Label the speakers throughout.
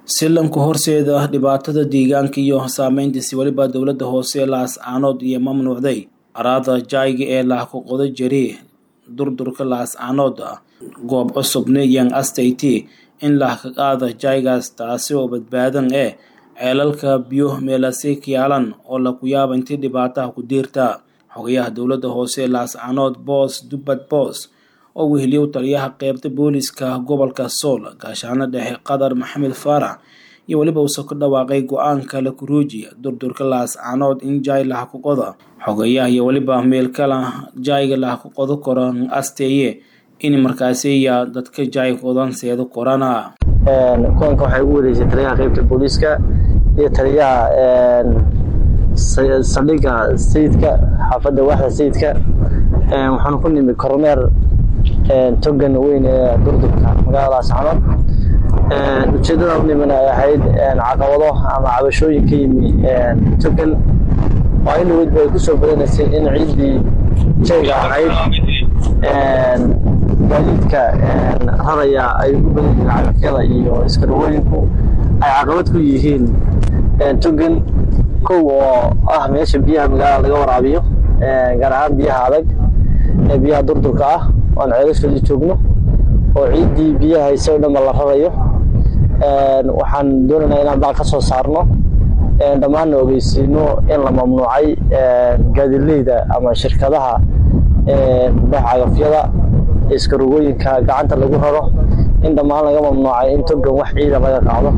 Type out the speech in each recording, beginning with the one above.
Speaker 1: silanka horseeda dhibaatada deegaanka iyo saameyntiisi weliba dowladda hoose laascaanood iyo mamnuucday araada jayga ee lahkuqodo jari durdurka laascaanood goob cusubna yan astayti in lahkaqaada jaygaas taasi oo badbaadan ee ceelalka biyo meelasi kiyaalan oo laku yaaba intii dhibaataha ku diirta xogayaha dowladda hoose laascaanood boos dubbad boos oo weheliyow taliyaha qeybta booliska gobolka sool gaashaano dhexe qatar maxamed faarax iyo weliba uuse ku dhawaaqay go-aanka la kuruuji durdurka laascaanood in jaay lahakuqoda xogayaha iyo weliba meelkala jaayga lahakuqodo koran asteeye in markaasiya dadka jaay qodan seedo korana
Speaker 2: kulanka waxay ugu wareysay taliyaha qeybta booliiska iyo taliyaha saldhigga sayidka xaafadda waaxda sayidka waxaanu ku nimi kormeer togan weyn ee durdurka magaalada laascaanood ujeeddada u nimin ay ahayd caqabado ama cabashooyin ka yimi togan oo in weydba ay ku soo badanaysay in ciiddii jayga ahayd gaadiidka raraya ay ugu badan yihiin cagafyada iyo iskarwooyinku ay caqabad ku yihiin togan kow oo ah meesha biyaha magaalada laga waraabiyo gaar ahaan biyaha adag ee biyaha durdurka ah oan ceelashoodii joogno oo ciiddii biyaha hayse o dhanba la rarayo waxaan doonaynaa inaan baal ka soo saarno dhammaanna ogeysiino in la mamnuucay gaadileyda ama shirkadaha bax cagafyada iskarogooyinka gacanta lagu raro in dhammaan laga mamnuucay in togan wax ciida laga qaado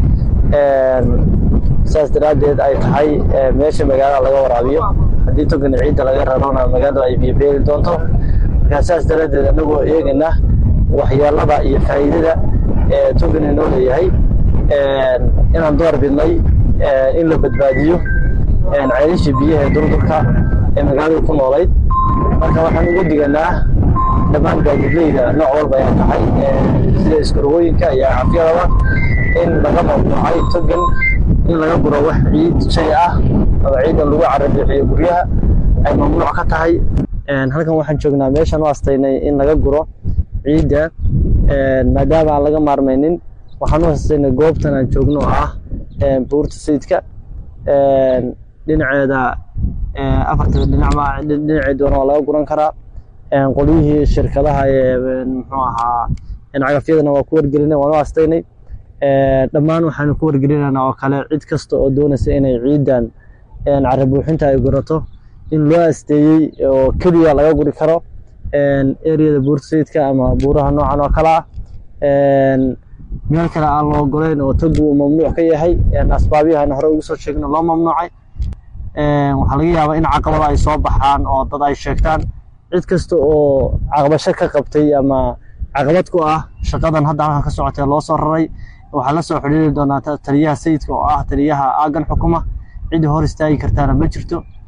Speaker 2: saas daraaddeed ay tahay meesha magaalada laga waraabiyo haddii togan ciidda laga rarona magaalada ay biyobeeli doonto markaa saas daraaddeed anagoo eegana waxyeelada iyo faa'iidada ee togan inoo leeyahay inaan door bidnay in la badbaadiyo ceelishii biyaha ee durdurka ee magaalada ku noolayd marka waxaan ugu diganaa dhammaan gaadidleyda nooc walba ay tahay sida iskarogooyinka iyo cafyadaba in laga mamnuucay togan in laga guro wax ciid shay ah ama ciidan lagu carabixiyo guryaha ay mamnuuc ka tahay halkan waxaan joognaa meeshaan u astaynay in laga guro ciidda maadaama aan laga maarmaynin waxaan u astaynay goobtan aan joogno oo ah buurta sayidka dhinaceeda afarta dhinacma dhinaceeduna waa laga guran karaa qolyihii shirkadaha ee muxuu ahaa cagafyadana waa ku wargelina waan u astaynay dhammaan waxaanu ku wargelinaynaa oo kale cid kasta oo doonaysa inay ciidan carabuuxinta ay gurato in loo asteeyey oo keliya laga guri karo ereyada buurta sayidka ama buuraha noocan oo kale ah meel kale aan loo ogoleyn oo togu uu mamnuuc ka yahay asbaabyahan hore ugu soo sheegno loo mamnuucay waxaa laga yaabaa in caqabada ay soo baxaan oo dad ay sheegtaan cid kasta oo caqabasho ka qabtay ama caqabad ku ah shaqadan hadda halkan ka socotee loo soo raray waxaa la soo xidhiiri doonaa taliyaha sayidka oo ah taliyaha aagan xukuma cidda hor istaagi kartaana ma jirto